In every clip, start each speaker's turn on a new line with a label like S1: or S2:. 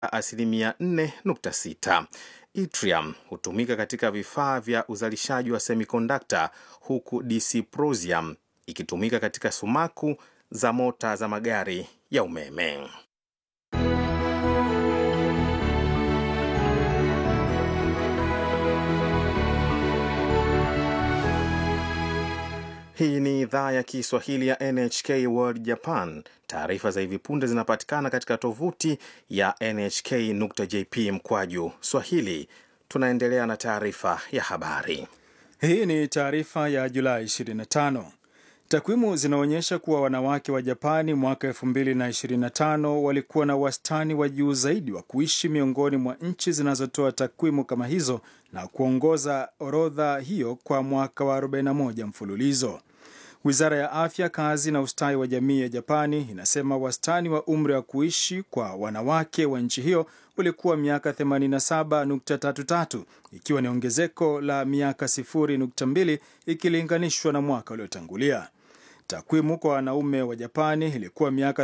S1: asilimia 4.6. Yttrium hutumika katika vifaa vya uzalishaji wa semikondakta huku dysprosium ikitumika katika sumaku za mota za magari ya umeme. Hii ni idhaa ya Kiswahili ya NHK World Japan. Taarifa za hivi punde zinapatikana katika tovuti ya nhk.jp mkwaju swahili. Tunaendelea na taarifa ya habari.
S2: Hii ni taarifa ya Julai 25. Takwimu zinaonyesha kuwa wanawake wa Japani mwaka 2025 walikuwa na wastani wa juu zaidi wa kuishi miongoni mwa nchi zinazotoa takwimu kama hizo na kuongoza orodha hiyo kwa mwaka wa 41 mfululizo. Wizara ya Afya, Kazi na Ustawi wa Jamii ya Japani inasema wastani wa umri wa kuishi kwa wanawake wa nchi hiyo ulikuwa miaka 87.33 ikiwa ni ongezeko la miaka 0.2 ikilinganishwa na mwaka uliotangulia. Takwimu kwa wanaume wa Japani ilikuwa miaka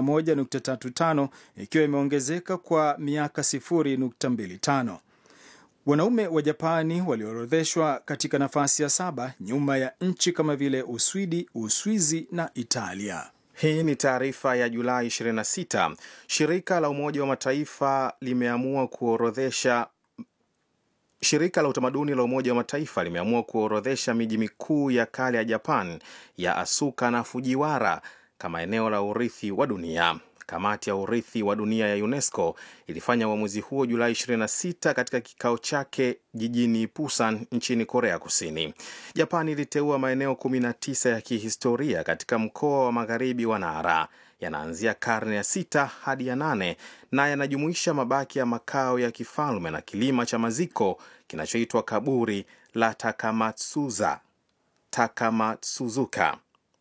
S2: 81.35 ikiwa imeongezeka kwa miaka 0.25. Wanaume wa Japani waliorodheshwa katika nafasi ya saba nyuma ya nchi kama vile Uswidi, Uswizi na Italia.
S1: Hii ni taarifa ya Julai 26. Shirika la Umoja wa Mataifa limeamua kuorodhesha Shirika la utamaduni la Umoja wa Mataifa limeamua kuorodhesha miji mikuu ya kale ya Japan ya Asuka na Fujiwara kama eneo la urithi wa dunia. Kamati ya urithi wa dunia ya UNESCO ilifanya uamuzi huo Julai 26 katika kikao chake jijini Busan nchini Korea Kusini. Japani iliteua maeneo 19 ya kihistoria katika mkoa wa magharibi wa Nara. Yanaanzia karne ya sita hadi ya nane na yanajumuisha mabaki ya makao ya kifalme na kilima cha maziko kinachoitwa kaburi la Takamatsuza Takamatsuzuka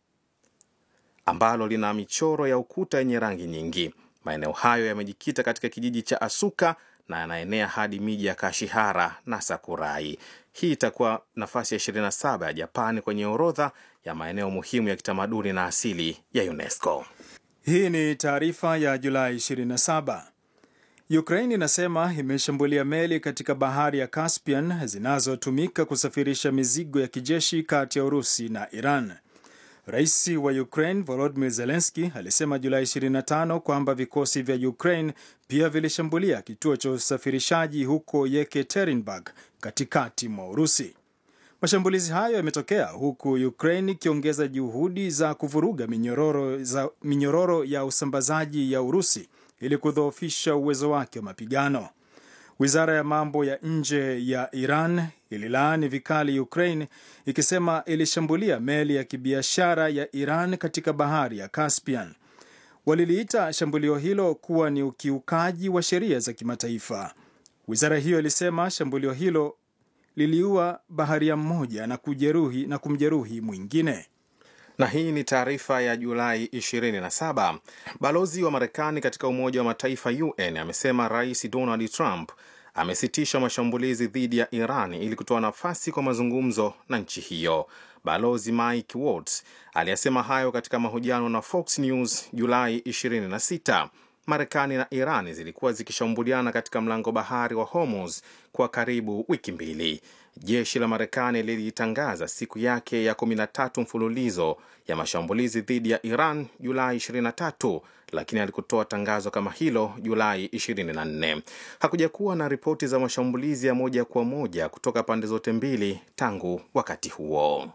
S1: ambalo lina michoro ya ukuta yenye rangi nyingi. Maeneo hayo yamejikita katika kijiji cha Asuka na yanaenea hadi miji ya Kashihara na Sakurai. Hii itakuwa nafasi ya 27 ya Japani kwenye orodha ya maeneo muhimu ya kitamaduni na asili ya UNESCO.
S2: Hii ni taarifa ya Julai 27. Ukraine inasema imeshambulia meli katika bahari ya Caspian zinazotumika kusafirisha mizigo ya kijeshi kati ya Urusi na Iran. Rais wa Ukraine Volodymyr Zelensky alisema Julai 25 kwamba vikosi vya Ukraine pia vilishambulia kituo cha usafirishaji huko Yekaterinburg katikati mwa Urusi. Mashambulizi hayo yametokea huku Ukraine ikiongeza juhudi za kuvuruga minyororo, za, minyororo ya usambazaji ya Urusi ili kudhoofisha uwezo wake wa mapigano. Wizara ya mambo ya nje ya Iran ililaani vikali Ukraine ikisema ilishambulia meli ya kibiashara ya Iran katika bahari ya Caspian. Waliliita shambulio hilo kuwa ni ukiukaji wa sheria za kimataifa. Wizara hiyo ilisema shambulio hilo liliua baharia mmoja na kujeruhi na kumjeruhi mwingine.
S1: Na hii ni taarifa ya Julai 27. Balozi wa Marekani katika Umoja wa Mataifa UN amesema Rais Donald Trump amesitisha mashambulizi dhidi ya Iran ili kutoa nafasi kwa mazungumzo na nchi hiyo. Balozi Mike Waltz aliyesema hayo katika mahojiano na Fox News Julai 26. Marekani na Iran zilikuwa zikishambuliana katika mlango bahari wa Hormuz kwa karibu wiki mbili. Jeshi la Marekani lilitangaza siku yake ya 13 mfululizo ya mashambulizi dhidi ya Iran Julai 23, lakini alikutoa tangazo kama hilo Julai 24. Hakuja kuwa na ripoti za mashambulizi ya moja kwa moja kutoka pande zote mbili tangu wakati huo.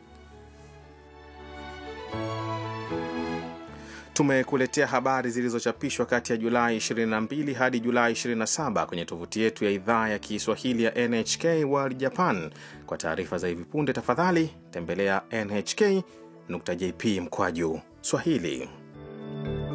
S1: Tumekuletea habari zilizochapishwa kati ya Julai 22 hadi Julai 27 kwenye tovuti yetu ya idhaa ya Kiswahili ya NHK World Japan. Kwa taarifa za hivi punde, tafadhali tembelea nhk.jp mkwaju Swahili.